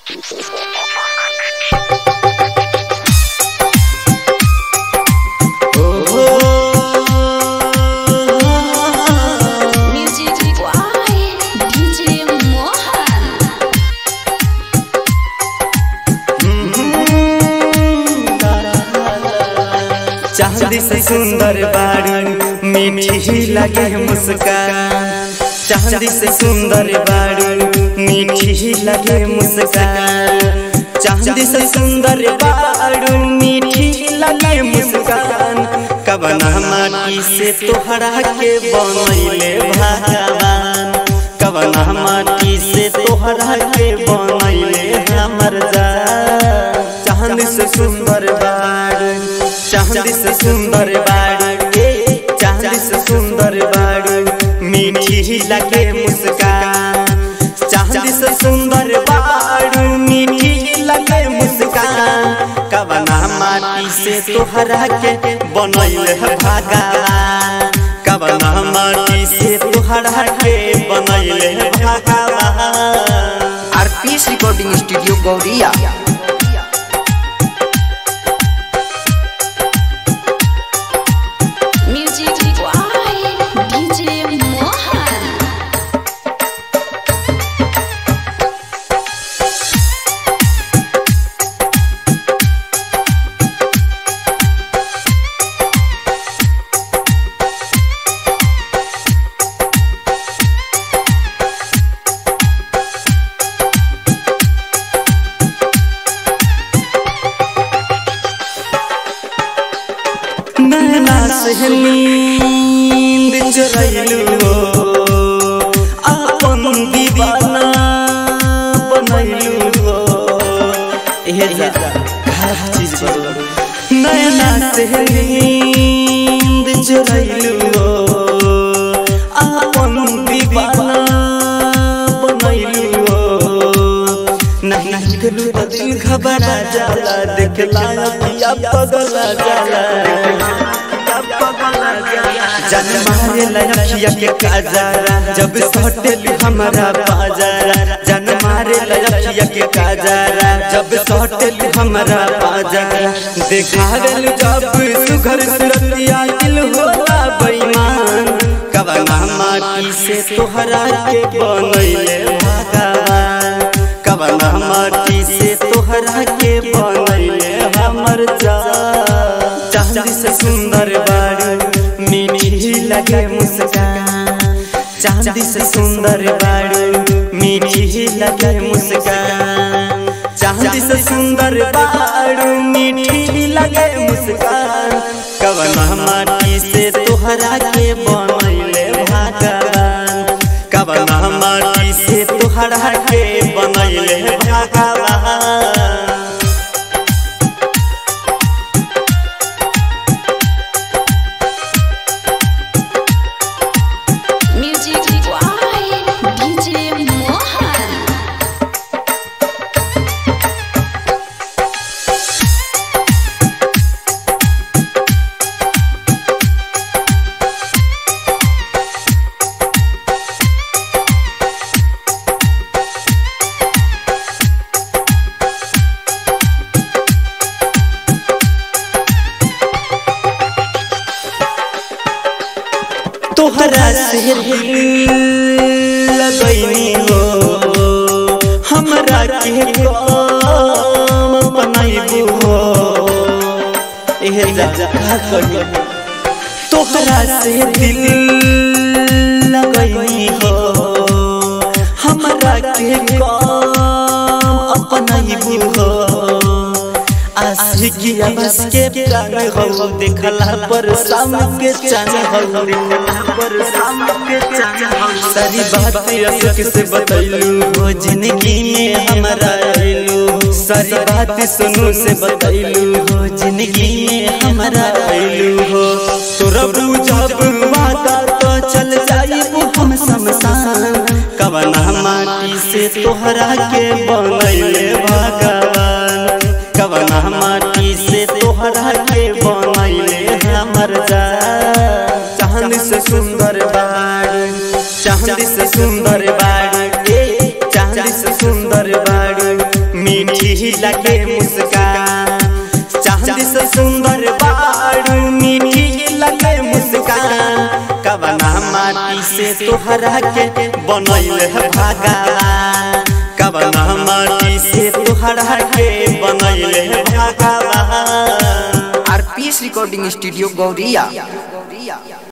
Music Why DJ Mohan चांदी से सुंदर बारू मीठी लगे मुस्कान चांदी से सुंदर बारू मीठी लगे मुस्कान चांदी से सुंदर बारू मीठी लगे मुस्कान कबना माटी से तोहरा के बनैले भगवान कबना माटी से तोहरा के बनैले हमर जान चांदी से सुंदर बारू चांदी से सुंदर बारू ए चांदी से सुंदर बारू मीठी लगे मुस्कान चांदी से सुंदर बारू मीठी लगे मुस्कान कबना माटी से तोहरा के बनैल है भगवान कबना माटी से तोहरा के बनैल है भगवान RPS recording studio Gauriya Music Why DJ Mohan नैना से नींद चुरैलू हो अपन दीवाना बनैलू हो एहे जा हर चीज बदल नैना से नींद चुरैलू हो अपन दीवाना बनैलू हो नहीं दिल तो दिल घबरा जाला देखला पिया पगला जाला जन मारे लखिया के काजरा जब सटेल हमारा बाजारा जन मारे लखिया के काजरा जब सटेल हमारा बाजारा देखावेल जब सुघर सुरतिया दिल होला बेईमान कबना माटी से तोहरा के बनैले भगवान कबना माटी से तोहरा के बनैले हमर जा चांदी से सुंदर बारू मीठी लगे मुस्कान चांदी से सुंदर बारू मीठी लगे मुस्कान चांदी से सुंदर बारू मीठी लगे मुस्कान कबना माटी से तोहरा के बनैले भगवान कबना माटी से तोहरा के बनैले भगवान Music Why DJ Mohan तोहरा से लगैनी हो हमरा के काम बनाइबू हो एहे जा का करियो तोहरा से दिल लगैनी हो हमरा के काम अपनाइबू हो आशिकिया बस के प्राण हो देखला पर शाम के चांद हो देखला पर शाम के चांद हो सारी बात अशोक से बतैलू हो जिंदगी में हमारा आइलू सारी बात सुनू से बतैलू हो जिंदगी में हमारा आइलू हो तोरा जब वादा तो चल जाइबू हम शमशान कवना माटी से तोहरा के बनैले भगवान कवना माटी से तोहरा के बनैले हमर जा चांद से सुंदर बाड़ी चांद से सुंदर बाड़ी ए चांद से सुंदर बाड़ी मीठी लगे मुस्कान चांद से सुंदर बारू मीठी लगे मुस्कान कवना माटी से तोहरा के बनैल है भगवान कवना माटी से तोहरा के बनैल है भगवान आरपीएस रिकॉर्डिंग स्टूडियो गौरिया